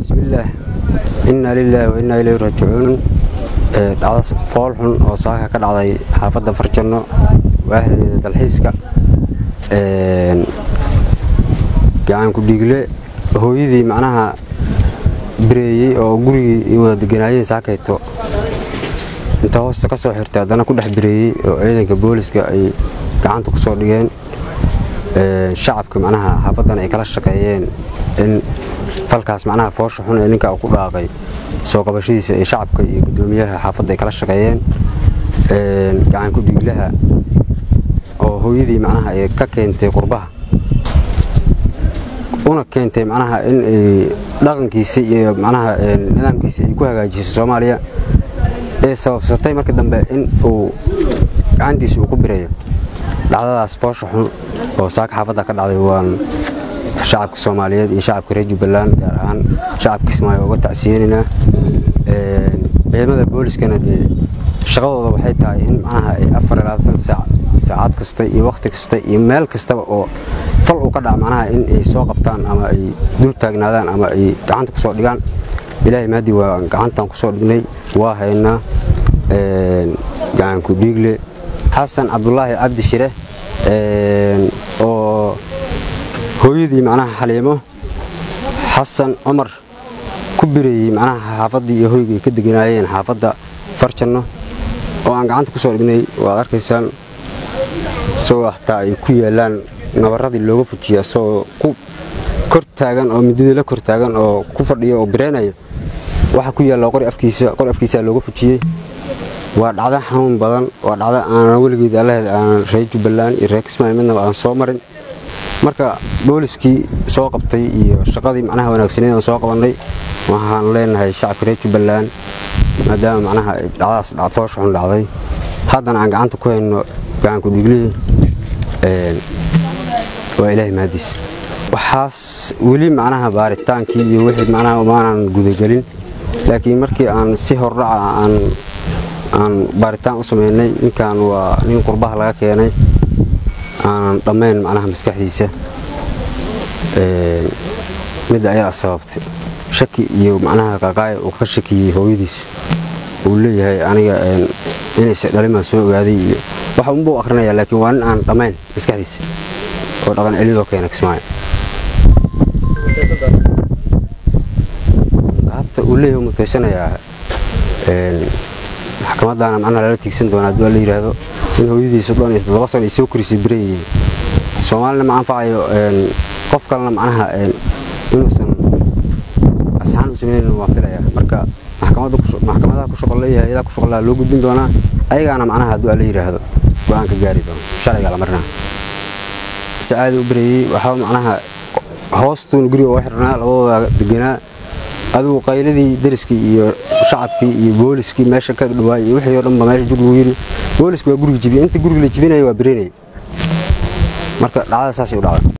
bismillaah innaa lilaahi wa innaa ilayhi raajicuun dhacda fool xun oo saaka ka dhacday xaafadda farjanno waaxdeeda dalxiiska gacanku dhiigle hooyadii macnaha bireeyey oo gurigii wada deganaayeen saakayto inta hoosta ka soo xirtay haddana ku dhex bireeyey oo ciidanka booliska ay gacanta ku soo dhigeen shacabka macnaha xaafaddan ay kala shaqeeyeen in falkaas macnaha foosha xun ee ninka ku dhaaqay soo qabashadiisa ee shacabka iyo guddoomiyaha xaafadda ay kala shaqeeyeen gacanku dhiiglaha oo hooyadii macnaha ay ka keentay qurbaha una keentay macnaha in dhaqankiisa iyo macnaha nidaamkiisa ay ku hagaajiso soomaaliya ee sababsatay markii dambe in uu gacantiisa uu ku birayo dhacdadaas foosha xun oo saaka xaafadda ka dhacday waan shacabka soomaaliyeed iyo shacabka reer jubbaland gaar ahaan shacabka kismaayo uga tacsiyeenaynaa ciidamada booliskana dee shaqadooda waxay tahay in macnaha ay afar iyo labaatan saac saacad kasta iyo wakhti kasta iyo meel kastaba oo fal uu ka dhaca macnaha in ay soo qabtaan ama ay dul taagnaadaan ama ay gacanta ku soo dhigaan ilaahay maadii waa gacantan ku soo dhignay waa haynaa gacanku dhiigle xasan cabdulaahi cabdi shire oo hooyadii macnaha xaliimo xasan cumar ku bireeyey macnaha xaafaddii iyo hoygay ka deganaayeen xaafadda farjanno oo aan gacanta ku soo dhignay waad arkaysaan isagoo hataa ay ku yaalaan nabarradii looga fujiya isagoo ku kor taagan oo midadii la kor taagan oo ku fadhiya oo bireenaya waxa ku yaalla qori afkiisa qori afkiisaa looga fujiyey waa dhacdo xanuun badan waa dhacdo aanan weligeed allaheed aanan reer jubbaland iyo reer kismaayo midnaba aan soo marin marka booliskii soo qabtay iyo shaqadii macnaha wanaagsaneed aan soo qabannay waxaan leenahay shacabka reer jubbaland maadaama macnaha dhacdaas foosha xun dhacday haddana aan gacanta ku hayno gacanku dhiglihii waa ilaahay mahadiis waxaas weli macnaha baaritaankii iyo wixii macnaha umaanan gudagelin laakiin markii aan si hordhaca aan aan baaritaan u sameynay ninkan waa nin qurbaha laga keenay aanan dhammayn macnaha maskaxdiisa midda ayadaa sababtay shaki iyo macnaha qaqaaya uu ka shakiyey hooyadiis uu leeyahay aniga inayse dhalimaa soo ogaaday iyo waxa unbuu akhrinayaa laakiin waa nin aan dhammayn maskaxdiisa oo dhaqan celidoo keena kismaayo gaabta uu leeyahay mutaysanayaa maxkamadaana macnaha lala tiigsan doona hadduu la yidhaahdo in hooyadii soddon iyo toddoba sano ay soo korisay bireeyey soomaalina ma anfacayo qof kalena macnaha inuusan asxaan u sameynaynin waan filayaa marka maxkamadaha ku shaqo leeyahay ayadaa ku shaqolaha loo gudbin doonaa ayagaana macnaha hadduu la yidhaahdo go-aan ka gaari doono sharciga la marinaa sacaadi u bireeyey waxaa macnaha hoostuun guriga oo xirnaa labadooda deganaa adigu qayladii dariskii iyo shacabkii iyo booliskii meesha ka dhawaay iyo wixii oo dhanba meesha jug lagu yiri booliski waa guriga jibiyey inta guriga la jibinaya waa bireynaya marka dhacdada saasay u dhacday